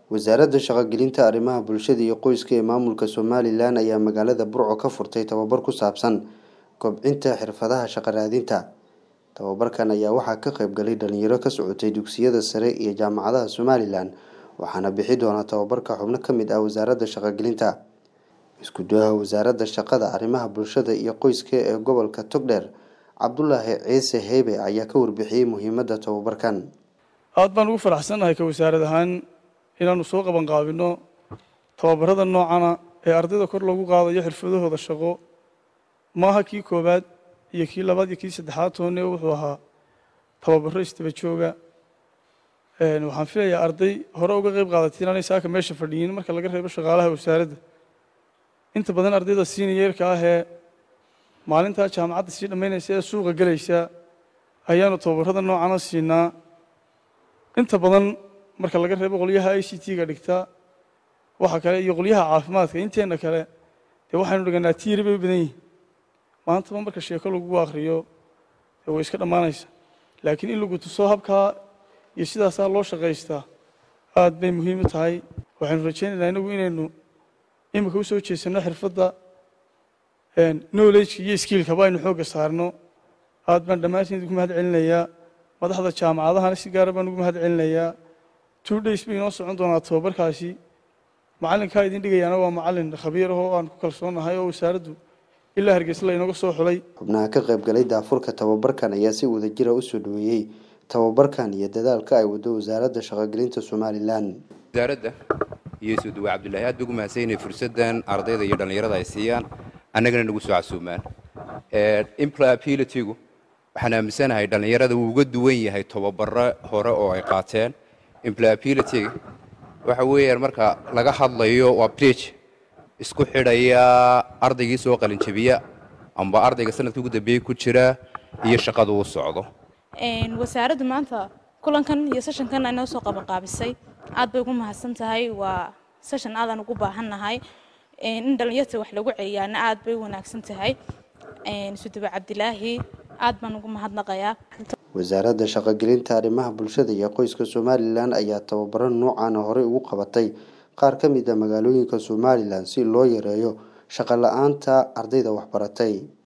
wasaaradda shaqogelinta arrimaha bulshada iyo qoyska ee maamulka somalilan ayaa magaalada burco ka furtay tababar ku saabsan kobcinta xirfadaha shaqo raadinta tababarkan ayaa waxaa ka qayb galay dhalinyaro ka socotay dugsiyada sare iyo jaamacadaha somalilan waxaana bixi doona tababarka xubno ka mid ah wasaaradda shaqogelinta isku duwaha wasaaradda shaqada arrimaha bulshada iyo qoyska ee gobolka togdheer cabdulaahi ciise heybe ayaa ka warbixiyey muhiimadda tababarkan aad baan ugu faraxsannahay ka wasaarad ahaan inaanu soo qaban qaabino tababarada noocana ee ardayda kor loogu qaadayo xirfadahooda shaqo maaha kii koowaad iyo kii labaad iyo kii saddexaad toone wuxuu ahaa tababaro istaba jooga waxaan filayaa arday hore uga qayb qaadatay inaanay saaka meesha fadhiyin marka laga reebo shaqaalaha wasaaradda inta badan ardayda siiniyeerka ah ee maalintaa jaamacadda sii dhammaynaysa ee suuqa gelaysa ayaanu tababarada noocana siinaa inta badan marka laga reebo qolyaha i c t-ga dhigta waxa kale iyo qolyaha caafimaadka inteenna kale dee waxaynu dhiganaa tiiri bay u badan yihin maantaba marka sheeko lagu akriyo dee way iska dhammaanaysa laakiin in lagu tuso habkaa iyo sidaasaa loo shaqaystaa aad bay muhiim u tahay waxaynu rajaynaynaa inagu inaynu imika usoo jeesanno xirfadda knowledge iyo skiilkaba aynu xoogga saarno aad baan dhammaantiin ugu mahad celinayaa madaxda jaamacadahana si gaara baan ugu mahad celinayaa two days bay inoo socon doonaa tababarkaasi macallinkaa idin dhigayaana waa macallin khabiir ah oo aan ku kalsoonahay oo wasaaraddu ilaa hargeysa la inooga soo xulay xubnaha ka qayb galay daafurka tababarkan ayaa si wadajira usoo dhaweeyey tababarkan iyo dadaalka ay wado wasaaradda shaqogelinta somalilan wasaaradda iyo isuduwe cabdullaahi aad bay ugu mahadsan inay fursaddan ardayda iyo dhallinyarada ay siiyaan annagana nagu soo casuumaan employabilitygu waxaan aaminsanahay dhallinyarada wuu uga duwan yahay tababaro hore oo ay qaateen employabilityga waxa weeyaan marka laga hadlayo waa bridge isku xidhaya ardaygii soo qalinjabiya amba ardayga sanadkii ugu dambeeyey ku jira iyo shaqada uu socdo wasaaraddu maanta kulankan iyo seshankan ay noo soo qabanqaabisay aad bay ugu mahadsan tahay waa seshan aadaan ugu baahannahay in dhallinyarta wax lagu celiyaana aad bay u wanaagsan tahay suduba cabdilaahi aad baan ugu mahadnaqayaa wasaaradda shaqogelinta arrimaha bulshada iyo qoyska somalilan ayaa tababaro noocaana horey ugu qabatay qaar ka mid a magaalooyinka somalilan si loo yareeyo shaqo la-aanta ardayda waxbaratay